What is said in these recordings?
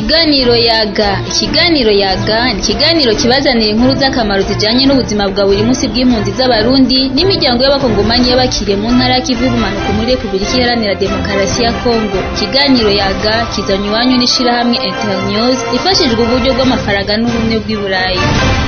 Ikiganiro yaga ikiganiro yaga ni ikiganiro kibazanira inkuru z'akamaro zijanye n'ubuzima bwa buri munsi bw'impunzi z'abarundi n'imiryango y'abakongomanyi y'abakiriye mu ntara y'ikivu y'ubumanuko muri Repubulika Iharanira Demokarasi ya Kongo ikiganiro yaga kizanywe iwanyu n'ishirahamwe Internews ifashijwe uburyo bw'amafaranga n'ubumwe bw'i Burayi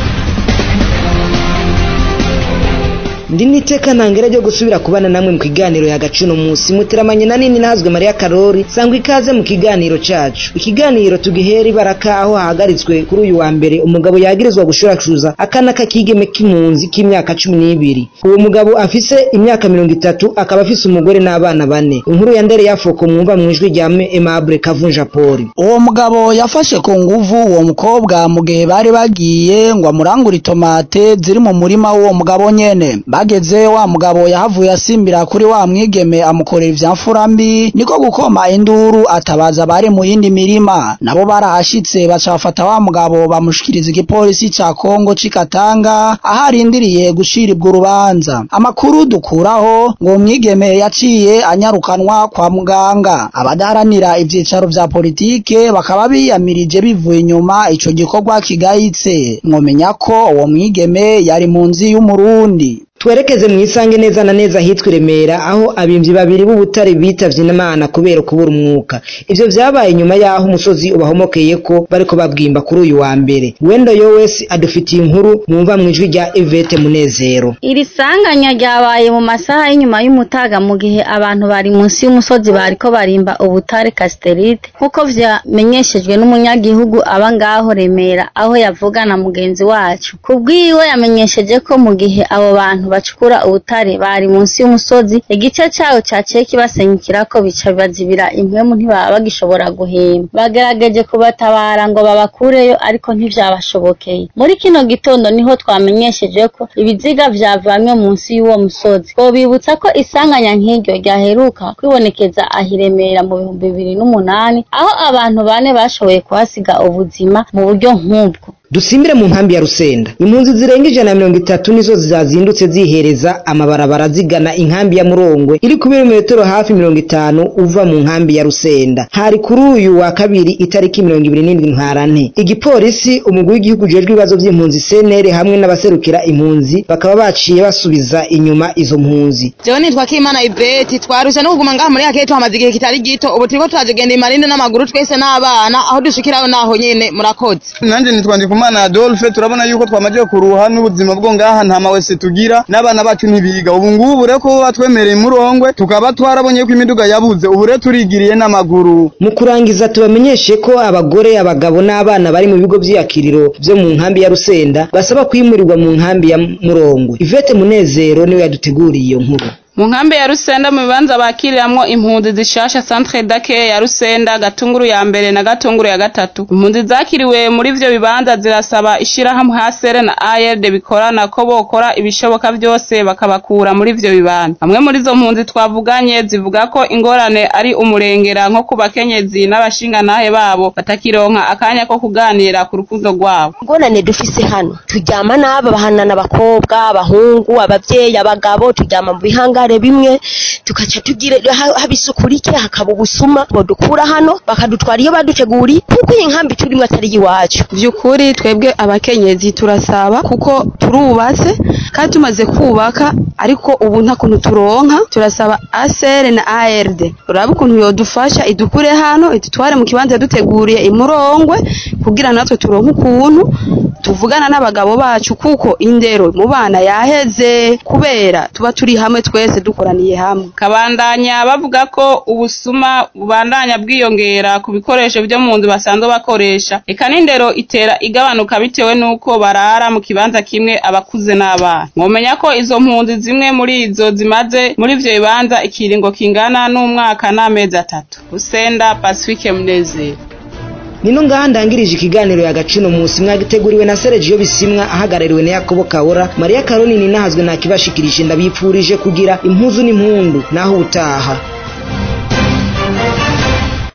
ndi niteka ntangere ryo gusubira kubana namwe mu kiganiro ya gacuno musi muteramanye na nini nazwe Maria Karori sangwa ikaze mu kiganiro cacu ikiganiro tugihera ibaraka aho hahagaritswe kuri uyu wa mbere umugabo yagirizwa gushuracuza akana k'akigeme k'impunzi k'imyaka cumi n'ibiri uwo mugabo afise imyaka mirongo itatu akaba afise umugore n'abana bane inkuru ya ndere yafoko mwumva mu ijwi rya Aimable Kavunja Poli uwo mugabo yafashe ku nguvu uwo mukobwa mu gihe bari bagiye ngo amurangure itomate ziri mu murima w'uwo mugabo nyene bageze wa mugabo yahavuye asimbira kuri wa mwigeme amukorera ivyamfura mbi niko gukoma induru atabaza bari mu yindi mirima nabo barahashitse baca bafata wa mugabo bamushikiriza igipolisi ca Kongo c'Ikatanga aho arindiriye gushiribwa urubanza amakuru dukuraho ngo umwigeme yaciye anyarukanwa kwa muganga abadaharanira ivyicaro vya politike bakaba biyamirije bivuye inyuma ico gikorwa kigayitse mwomenya ko uwo mwigeme yari mu nzi y'umurundi twerekeze mu isange neza na neza hitwa Remera aho abimvyi babiri b'ubutare bitavye n'Imana kubera kubura umwuka ivyo vyabaye nyuma yaho umusozi ubahomokeye ko bariko babwimba kuri uyu wa mbere wendo yowesi adufitiye inkuru mwumva mu ijwi rya Evete Munezero iri sanganya ryabaye mu masaha y'inyuma y'umutaga mu gihe abantu bari munsi y'umusozi bariko barimba ubutare casterite nk'uko vyamenyeshejwe n'umunyagihugu aba ngaho Remera aho yavugana mugenzi wacu kubwiwe yamenyesheje ko mu gihe abo bantu bacukura ubutare bari munsi y'umusozi igice cawo caciye kibasenyukirako bica bibazibira impwemu ntibaba bagishobora guhema bagerageje kubatabara ngo babakureyo ariko ntivyabashobokeye muri kino gitondo niho twamenyesheje ko ibiziga vyavanywe munsi y'uwo musozi twobibutsa ko isanganya nk'iryo ryaheruka kwibonekeza ahiremera mu bihumbi bibiri n'umunani aho abantu bane bashoboye kuhasiga ubuzima mu buryo nk'ubwo dusimbire mu nkambi ya Rusenda impunzi zirenga ijana na mirongo itatu nizo zazindutse zihereza amabarabara zigana inkambi ya Murongwe iri ku birometero hafi mirongo itanu uva mu nkambi ya Rusenda hari kuri uyu wa kabiri itariki mirongo ibiri n'indwi ntwarante igipolisi umugwi w'igihugu ujejwe ibibazo vy'impunzi CNL hamwe n'abaserukira impunzi bakaba baciye basubiza inyuma izo mpunzi jewe nitwa Kimana Iveti twarusha no kuguma ngaha muri yakeye tuhamaze igihe kitari gito ubu turiko turagenda imarinde n'amaguru twese n'abana aho dushikirayo naho nyene murakoze nanje nitwa Ndikumana Adolphe turabona yuko twamaje kuruha n'ubuzima bwo ngaha nta mawese tugira n'abana bacu ntibiga ubu ngubu rero ko batwemereye murongwe tukaba twarabonye ko imiduga yabuze ubu rero turigiriye n'amaguru mu kurangiza tubamenyeshe ko abagore abagabo n'abana bari mu bigo vy'iyakiriro vyo mu nkambi ya Rusenda basaba kwimurirwa mu nkambi ya Murongwe Ivete Munezero niwe yaduteguriye iyo nkuru mu nkambi ya Rusenda mu bibanza bakiriramwo impunzi zishasha centre dake ya Rusenda gatunguru ya mbere na gatunguru ya gatatu impunzi zakiriwe muri ivyo bibanza zirasaba ishirahamwe hasere na ARD bikorana ko bokora ibishoboka vyose bakabakura muri ivyo bibanza bamwe muri izo mpunzi twavuganye zivuga ko ingorane ari umurengera nko ku bakenyezi n'abashinganahe babo batakironka akanya ko kuganira ku rukundo rwabo ingorane dufise hano turyama n'aba bahanana abakobwa abahungu abavyeyi abagabo turyama mu bihanga ibigare bimwe tukaca tugira haba isuku rike hakaba ubusuma bodukura hano bakadutwara iyo baduteguri kuko iyi nkambi turimo atari iwacu vyukuri twebwe abakenyezi turasaba kuko turubatse kandi tumaze kubaka ariko ubu nta kuntu turonka turasaba ASR na ARD uraba ukuntu yodufasha idukure hano idutware mu kibanza yaduteguriye imurongwe kugira natwe turonke ukuntu tuvugana n'abagabo bacu kuko indero mu bana yaheze kubera tuba turi hamwe twese dukoraniye hamwe kabandanya bavuga ko ubusuma bubandanya bwiyongera ku bikoresho byo mu nzu basanzwe bakoresha eka n'indero itera igabanuka bitewe n'uko barara mu kibanza kimwe abakuze n'abana mwomenya ko izo mpunzi zimwe muri izo zimaze muri ivyo bibanza ikiringo kingana n'umwaka n'amezi atatu Rusenda Pacifique Munezero nino ngaha ndangirije ikiganiro ya gacino musi mwagiteguriwe na Sergio Bisimwa ahagarariwe na Yakobo Kabora Maria Karoni ninahazwe nakibashikirije ndabipfurije kugira impuzu n'impundu naho utaha